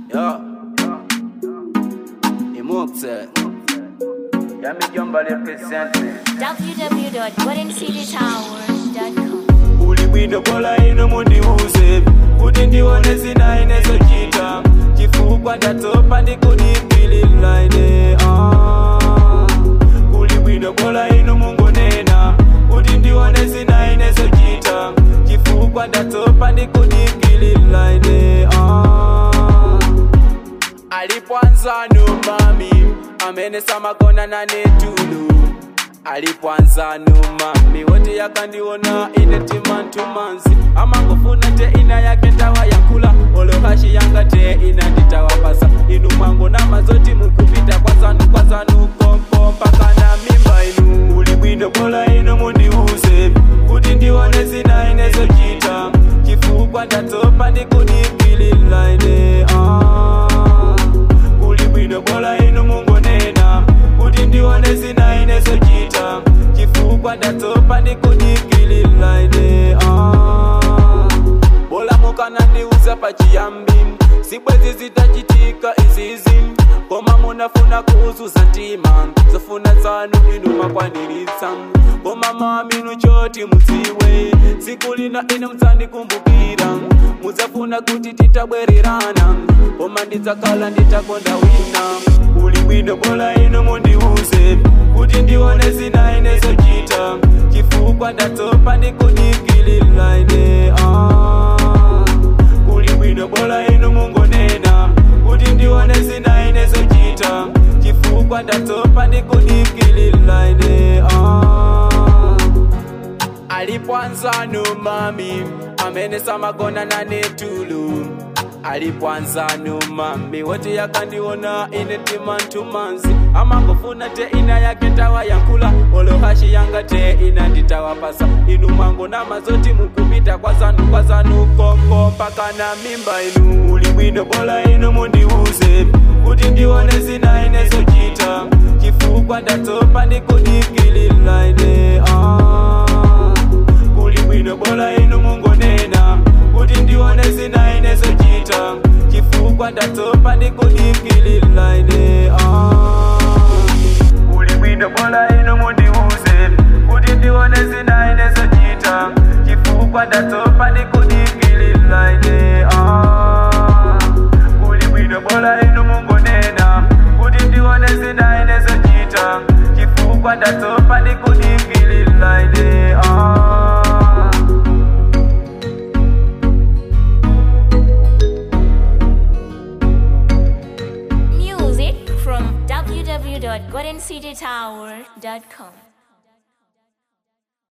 Yo. Imukse. Yami Jomba representing. www.goldencitytower.com. ulibwino bola ino mundiuze kuti ndione zina inezochita chifukwa ndatopa ndikudikilila ine ah. ulibwino bola ino mungonena kuti ndione zina inezochita chifukwa ndatopa ndikudikilila ine ah. alipwanzano mami amene samakona nane tulu alipwanzano mami wote yakandiona ine timantumanzi amangofuna te ina yake ndawa yakula olohashi yanga te ina nditawapasa inu mwango na mazoti mukupita kwazanu kwazanu kompo mpaka na mimba inu ulibwino bola ino mundiuze kuti ndione zina inezochita chifukwa ndatopa ndikudikilila ine ah. ulibwino bola ino mungonena kuti ndione zina inezochita chifukwa ndatopa ndikudikilila ine ah. bola mukana ndiuza pachiyambi sibwezi zitachitika izizi koma munafuna kuuzuza ntima zofuna zanu inu makwaniritsa koma maminu choti mudziwe tsiku lina ine mudzandikumbukira mudzafuna kuti titabwererana koma ndidzakhala nditakonda wina uli bwino bola ino mundiuze kuti ndione zina inezochita chifukwa ndatopa ndikudikilila ine ah. uli bwino bola ino mungonena kuti ndione zina inezochita chifukwa ndatopa ndikudikilila ine ah. alipwanzano mami amene samakona nane tulu alipwanzano mami wote yakandiona ine timantumanzi amangofuna te ina yake ndawa yankula olohashi yanga te ina nditawapasa inu mwango na mazoti mukupita kwazanu kwazanu koko mpaka na mimba inu ulibwino bola ino mundiuze kuti ndione zina inezochita chifukwa ndatopa ndikudikilila ine ah. kuli bwino bola ino mungonena kuti ndione zina inezochita chifukwa ndatopa ndikudikilila ine ah. kuli bwino bola ino mundiuze kuti ndione zina inezochita chifukwa ndatopa ndikudikilila ine ah. kuli bwino bola ino mungonena kuti ndione zina inezochita chifukwa ndatopa ndikudikilila ine ah. Music from www.goldencitytower.com.